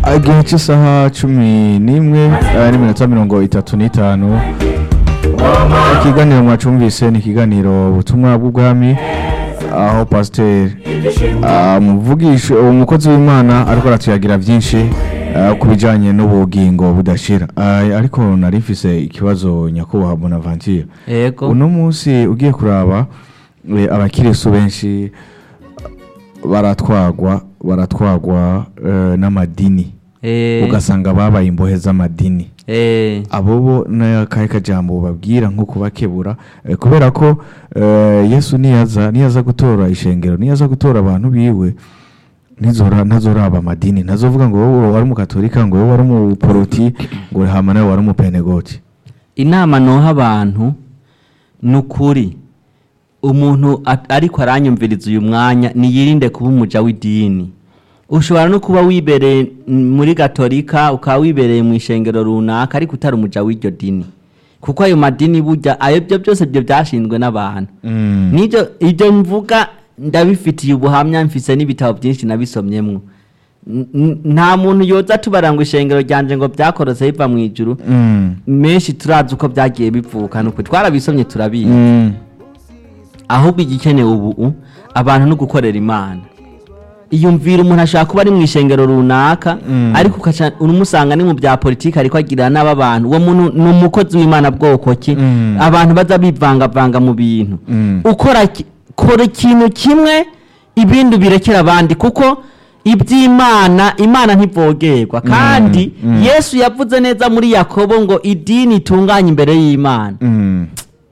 igihe cy'isaha cumi n'imwe eh, n'iminota mirongo itatu n'itanu ikiganiro mwacumvise ni ikiganiro ubutumwa bw'ubwami aho pasiteri umuvugisha umukozi w'imana ariko aratuyagira byinshi eh, ku bijyanye n'ubugingo budashira Ah, ariko nari mfise ikibazo nyakubahwa bonaventure yego uno munsi ugiye kuraba eh, abakirisu benshi baratwagwa baratwagwa eh, n'amadini Eh, ugasanga babaye imbohe z'amadini eh, abo bo n'akahe kajambo babwira nko kubakebura eh, kubera ko eh, yesu niyaza niyaza gutora ishengero niyaza gutora abantu biwe ntizora ntazoraba amadini ntazovuga ngo wowe wari umukatolika ngo wowe wari umuporoti ngo hama nawe wari umupenegoti inama noha abantu ni ukuri umuntu a- ariko aranyumviriza uyu mwanya niyirinde kuba umuja w'idini ushobora no kuba wibereye mm, muri gatolika ukaba wibereye mu ishengero runaka ariko utari umuja w'iryo dini kuko ayo madini burya ayo byo byose byo byashinzwe n'abantu Mm. nibyo ibyo mvuga ndabifitiye ubuhamya mfise n'ibitabo byinshi nabisomyemwo N- n- nta muntu yoza tubara ngo ishengero ryanje ngo byakorose biva mu ijuru Mm. menshi turazi uko byagiye bivuka nuko twarabisomye turabizi Mm. ahubwo igikenewe ubu abantu no gukorera imana iyumvira umuntu ashobora kuba ari mu ishengero runaka Mm. ariko ukaca umusanga ni mu bya politiki ariko agirira n'aba bantu uwo muntu ni umukozi w'imana bwoko ki Mm. abantu baza bivangavanga mu bintu Mm. ukora ki- kora ikintu kimwe ibindi birekera abandi kuko iby'imana imana ntivogerwa kandi Mm. yesu yavuze neza muri yakobo ngo idini itunganye imbere y'imana Mm.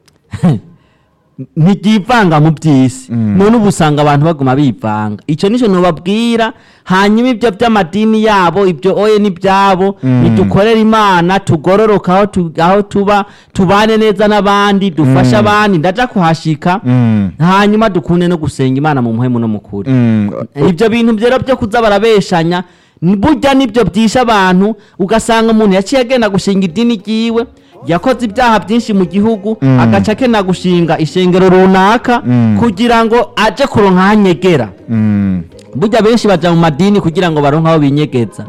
ntiryivanga mu by'isi Mm. none ubu usanga abantu baguma bivanga icyo nicyo nubabwira hanyuma ibyo by'amadini yabo ibyo oye n'ibyabo Mm. nidukorere imana tugororoka aho tu- aho tuba tubane neza n'abandi dufashe Mm. abandi ndaja kuhashika Mm. hanyuma dukunde no gusenga imana mu muhemu no mukuri Mm. ibyo bintu rero byo kuza barabeshanya ni- burya nibyo byishe abantu ugasanga umuntu yaciye agenda gushinga idini ryiwe yakoze ibyaha byinshi mu gihugu Mm. agaca akena gushinga ishengero runaka Mm. kugira ngo aje kuronka aho anyegera Mm. burya benshi baja mu madini kugira ngo baronke aho binyegeza